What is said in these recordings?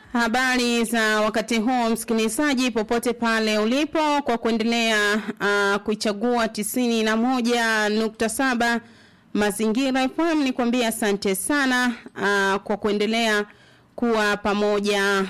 Habari za wakati huu msikilizaji, popote pale ulipo, kwa kuendelea uh, kuichagua tisini na moja nukta saba Mazingira FM, ni kuambia asante sana uh, kwa kuendelea kuwa pamoja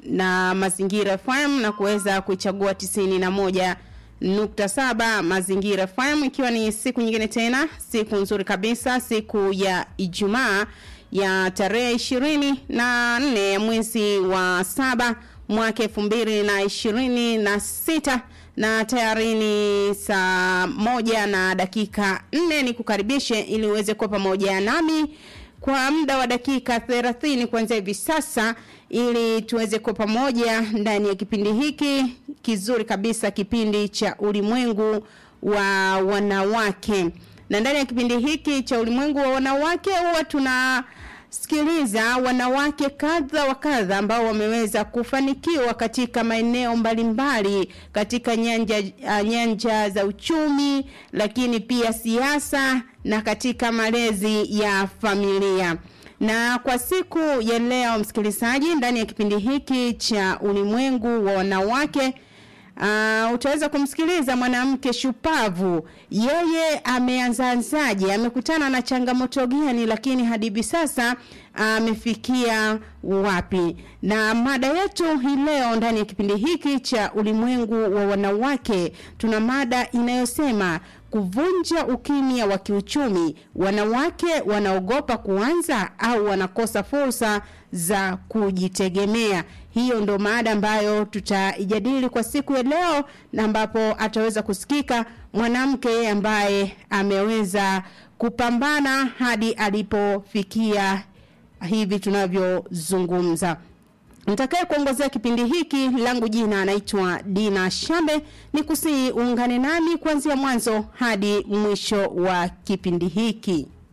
na Mazingira FM na kuweza kuichagua tisini na moja nukta saba Mazingira FM, ikiwa ni siku nyingine tena, siku nzuri kabisa, siku ya Ijumaa ya tarehe ishirini na nne ya mwezi wa saba mwaka elfu mbili na ishirini na sita na tayari ni saa moja na dakika nne ni kukaribishe ili uweze kuwa pamoja nami kwa muda wa dakika 30 kuanzia hivi sasa ili tuweze kuwa pamoja ndani ya kipindi hiki kizuri kabisa kipindi cha ulimwengu wa wanawake na ndani ya kipindi hiki cha ulimwengu wa wanawake huwa tuna sikiliza wanawake kadha wa kadha ambao wameweza kufanikiwa katika maeneo mbalimbali katika nyanja, uh, nyanja za uchumi lakini pia siasa na katika malezi ya familia na kwa siku ya leo msikilizaji ndani ya kipindi hiki cha ulimwengu wa wanawake Uh, utaweza kumsikiliza mwanamke shupavu. Yeye ameanzaanzaje? Amekutana na changamoto gani lakini hadi hivi sasa amefikia uh, wapi? Na mada yetu hii leo ndani ya kipindi hiki cha ulimwengu wa wanawake tuna mada inayosema kuvunja ukimya wa kiuchumi. Wanawake wanaogopa kuanza au wanakosa fursa za kujitegemea. Hiyo ndo maada ambayo tutaijadili kwa siku ya leo, na ambapo ataweza kusikika mwanamke ambaye ameweza kupambana hadi alipofikia hivi tunavyozungumza. Mtakaye kuongozea kipindi hiki langu jina anaitwa Dina Shambe, ni kusii uungane nami kuanzia mwanzo hadi mwisho wa kipindi hiki.